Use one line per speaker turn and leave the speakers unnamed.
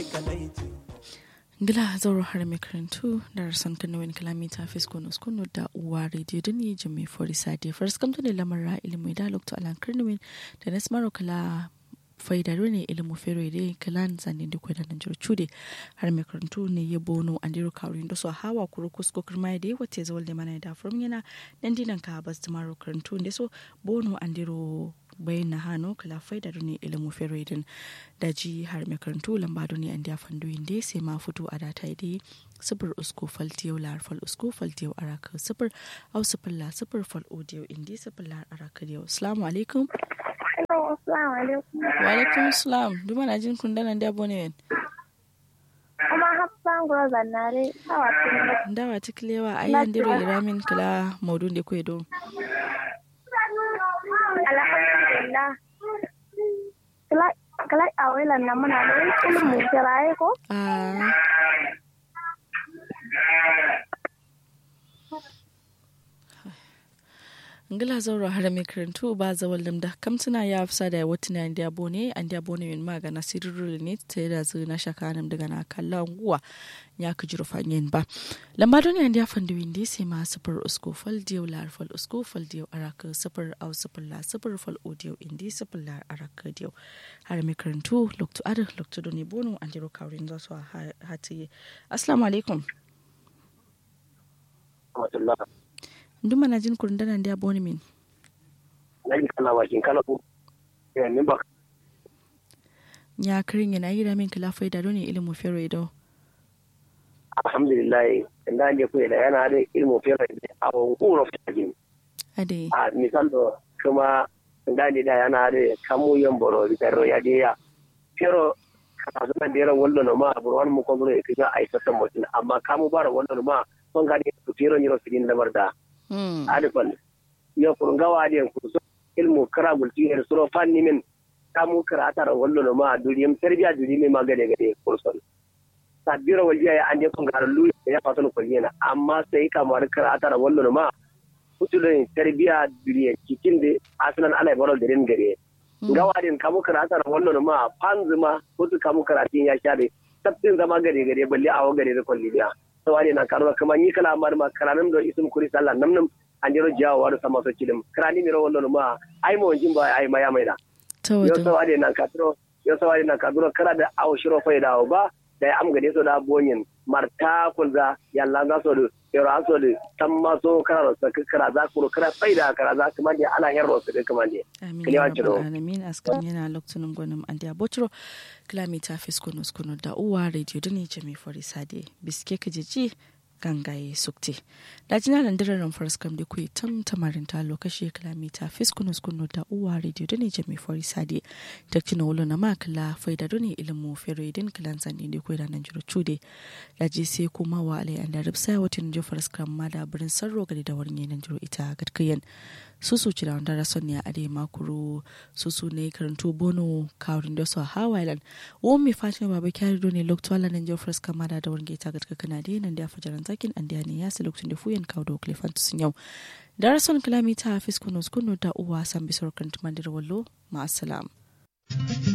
Gila zauro har mai karantu da rasan kanawin kilomita fiskon uskunu da uwa rediyo da ni jimi fori sadi first kamta ne lamar ilimin da lokto alan karnawin da na smaro kala faidaro ne ilimu fero da kalan zanen da kwaidan nan jiro cude har mai karantu ne ya bono an diro kawrin da su hawa kuro kusko kirma da ya wace zawal da mana da furum yana dan dinan ka bas da maro karantu da so bono an diro bayan na hannu kala faida ne ilimu feroidin da ji har mai karantu lamba ne an da fandoyin da sai ma fito a data da sifir usko faltiyau lar fal usko faltiyau araka sifir au sifir la sifir fal odiyo indi sifir lar araka yau assalamu alaikum
Assalamu alaikum.
wa alaikum salam duma na jin kun danan da bone
Kuma hafsan gura zannare hawa tun
ndawa tiklewa ayan diro iramin kala maudun da kwedo
Alhamdulillah. Kala kala awelan na muna da ilimin kiraye ko?
ah ngila zauro har mai karantu ba zawal da kamtuna ya fisa da wata na inda bone an da bone min magana sirrul ne ta da zu na shaka nam daga na kalla nguwa ya ka jiro fanyen ba lamba don ya fanda windi sai ma sufur usko fal diyo lar fal usko fal diyo araka sufur au sufur la sufur fal odiyo indi sufur la araka diyo har mai karantu lokto adar lokto doni bono an jiro kawrin za su hati assalamu alaikum nduma na jin kurun dana ndia boni min
nagi kana wakin kana ku ya min ba
nya kirin yana yi da min kila faida don ilimu fero ido
alhamdulillah inda ne ku da yana da ilmu fere a wuro fagin
ade
a misal do kuma inda ne da yana da kamu yan boro bitaro ya je ya fero kana zuwa da yaran wallo no ma burwan mu ko bure kiga ai satan mutum amma kamu bara wallo no ma son ga ne fero ni ro sidin da barda
hmm
adifal yo kurun gawa de kurso ilmu kara gulti er suro fanni min kamu kara tara wallo no ma duriyam tarbiya duriyam ma gade gade kurson sabira waljiya ya ande kun garan lu ya fatano kullina amma sai kamar kara tara wallo no ma kutulin tarbiya duriya cikin de aslan alai barol da rin gare gawa din kamu kara tara wallo no ma fanzuma kutu kamu kara tin ya shade tabbin zama gade gade balle awo gade da kulliya sawari na karuwa kuma ni kala mar ma karanim do isum kuri sallah namnam anjiro jawo waru sama so cilim krani miro wallo ma ai mo jimba ai maya maida
ta
yo
wata
sawari na kadro yo sawari na kadro kala da aw shiro faida o ba da am gade so da bonyin marta kulza yalla ga so do yoro aso do tamma so kara so kara za ku kara faida kara za kuma je ana yarro su kuma je
amin
Kiliwa
ya rabbal
ciro.
alamin askan yana loktunin gwanin an da botro kilomita fiskonos kuno da uwa radio da ne jami fori sade biske ka jiji gangaye sukti da jina da dirarin farskam da kuyi tam tamarin ta lokaci kilomita fiskonos kuno da uwa radio da ne jami fori sade ta kina wolo na makala faida da ne ilimu fero idin kilan zane da kuyi da nan jiro cude da ji sai kuma wa alai an da ripsa watan jo farskam ma da birin sarro gari da wurin yanan jiro ita gadkayan susu ci da wanda rason ya ade makuru susu ne karantu bono kawrin da su a hawailan wo mi fatin baba kyari do ne lokto ala nan jofres kamada da wani ta gatka kana da nan da fajaran zakin an da ne ya su lokacin da fuyan kawo da klefant sun yau da rason kilomita hafiz kuno kuno da uwa san bisor kan tumandir wallo ma assalam